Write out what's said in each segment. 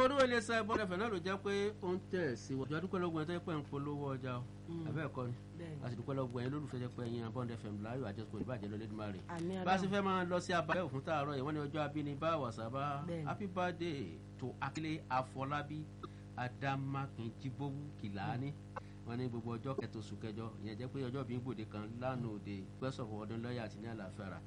olówó iléeṣẹ́ bọ́dẹ̀fẹ̀ náà ló jẹ́ pé ó ń tẹ̀ sí wọ́n. adúpẹ́ lọ́gbọ̀n ẹ̀ tó yẹ pé ń polówó ọjà o àbẹ́ ẹ̀kọ́ ni a sì dúpẹ́ lọ́gbọ̀n ẹ̀ lólùfẹ́ jẹ́ pé ẹ̀yin bọ́dẹ̀fẹ̀ láyò àjọṣepọ̀ ìbàjẹ́ lọ lẹ́dùnmá rẹ̀. bá a sì fẹ́ máa lọ sí abalẹ̀ òfin tààrọ̀ yìí wọ́n ní ọjọ́ abínibá wàsábà happy birthday to akílé afọlábí adamakin jibowu kìláni wọ́n ní gbogbo ọjọ́ kẹtọ oṣù kẹjọ ìyẹn jẹ́ pé ọjọ́ bíi gbòde kan lánàá òde gbẹ́sọ̀fọ̀ ọdún lọ́ọ̀yà àti ní àlàáfíà rà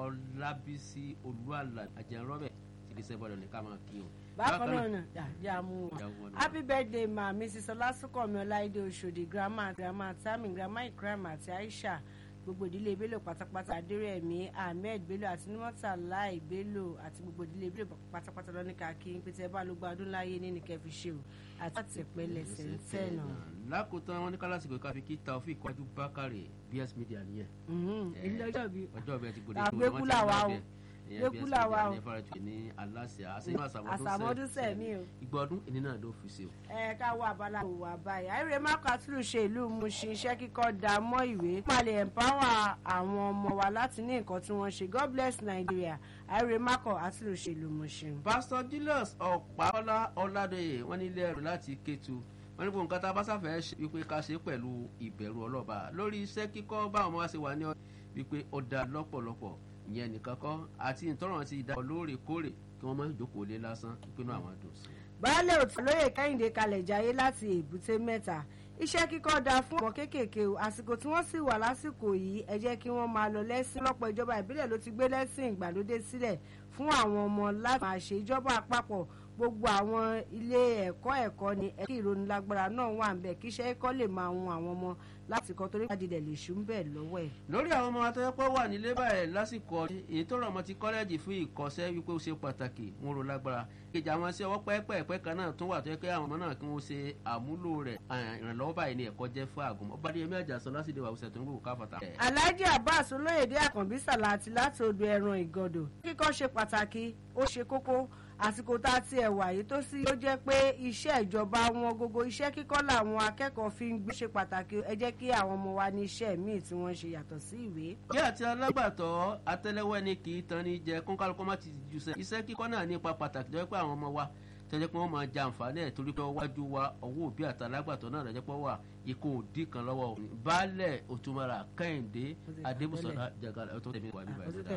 ọlábísí olúàlà àjẹrọ́bẹ̀ tìrìsẹ́ bọ́dọ̀ ní ká máa kí o. bákan náà nà yà mú wọn happy birthday ma mrs ọlásùnkànmí ọláìdé oṣòdì grandma grandma tami grandma ikram àti aisha gbogbo ìdílé bello pátápátá adérẹ̀mí ahmed bello àti nimota lai bello àti gbogbo ìdílé bello pátápátá lọ ní káàkiri pété bá ló gba ọdún láyé ní nìkẹfì ṣe o àti àtẹpẹlẹ sẹńtẹ náà. lákòótán wọn ní kálásìkò káfí kí taofik kwájú bákàrè bs media nìyẹn. ilé ọjọ́ bíi ọjọ́ bíi ti gbòde àgbékúlà wa o gbẹ́kúlà wa o ní aláṣẹ àṣàmọ́dún sẹ̀mí o. ìgbà ọdún ìní náà ló fi ṣe o. ẹ ká wọ abala kò wà báyìí àìrè mákò àtúrò ṣe ìlú Mushin iṣẹ́ kíkọ́ da mọ́ ìwé. wọ́n máa lè empower àwọn ọmọ wa láti ní nǹkan tí wọ́n ṣe God bless Nigeria àìrè mákò àtúrò ṣe ìlú Mushin. Pastor Julius ọ̀páọ́lá ọ̀làdọ̀yè wọ́n nílé ẹrù láti Kétu wọ́n ní gbogbo nǹkan tá a bá sáfẹ́ wípé ká ṣe pẹ̀lú ìbẹ̀rù ọlọ́ba lórí iṣẹ́ kíkọ́ báwọn ọmọ wa ṣe wà ní wípé ó da lọ́pọ̀lọpọ̀ ìyẹn nìkan kọ́ àti ìtọ́rọ̀ ti dá lóòrèkóòrè kí wọ́n má jókòó lé lásán ìpinnu àwọn dùn sí. baálé òtún lóye kẹ́hìndé kalẹ̀ jayé láti èbúté mẹ́ta iṣẹ́ kíkọ́ da fún ọmọ kéékèèké o àsìkò tí wọ́n sì wà lásìkò yìí ẹ jẹ́ kí wọ́n máa lọ lẹ́sìn lọ́pọ̀ ìjọba ìbílẹ̀ ló ti gbé lẹ́sìn ìgbàlódé sílẹ̀ fún àwọn ọmọ láti máa ṣe ìjọba àpapọ̀ gbogbo àwọn ilé ẹ̀kọ́ ẹ̀kọ́ ni ẹ̀kí ìrónilágbára náà wà ń bẹ̀ kí iṣẹ́ ẹ̀kọ́ lè máa hun àwọn ọmọ láti kọ́ torí àdìdẹ̀ lè ṣú ń bẹ̀ lọ́wọ́ ẹ̀. lórí àwọn ọmọ atọ́jọ́pọ̀ wà nílé báyìí lásìkò èyí tó rọ̀ mọ́ ti kọ́lẹ́jì fún ìkọ́sẹ́ wípé ó ṣe pàtàkì wọn ro lágbára kejì àwọn sí ọwọ́ pẹ́ẹ́pẹ́ẹ́pẹ́ kan náà tún wà tó yẹ kí àwọn ọmọ náà kí wọ́n ṣe àmúlò rẹ̀ ìrànlọ́wọ́ báyìí ni ẹ̀kọ́ jẹ́ fún àgùnmọ́ ọba díẹ̀ mẹ́jà sọ lásìdè wà wùsẹ̀ tó ń gbò káfàtà. alhaji abbas olóyèdè àkànbí sàláàtì láti odò ẹran ìgọdọ kíkọ́ ṣe pàtàkì ó ṣe kókó àsìkò tá a ti ẹ̀wà yìí tó sì ó jẹ́ pé iṣẹ́ ìjọba wọn gbogbo iṣẹ́ kíkọ́ làwọn akẹ́kọ̀ọ́ fi ń gbé ṣe pàtàkì ẹ jẹ́ kí àwọn ọmọ wa ní iṣẹ́ míì tí wọ́n ṣe yàtọ̀ sí ìwé. bí àti alágbàtọ́ atẹ́lẹ́wọ́ ẹni kì í tan ní jẹ kónkálukọ́ má ti jù sẹ́ iṣẹ́ kíkọ́ náà ní ipa pàtàkì jẹ́ pé àwọn ọmọ wa tẹ́jẹ́ pé wọ́n máa ja àǹfààní ẹ̀ torí pé wájú wa ọwọ́ òbí àtàlágbàtọ́ náà lọ́jọ́ pé wà ikú òdì kan lọ́wọ́ baálẹ̀ òtúmọ̀ra kẹ́hìndé adébùsọ̀lá jagala ẹ̀ tó tẹ̀mí wà níbàyìí.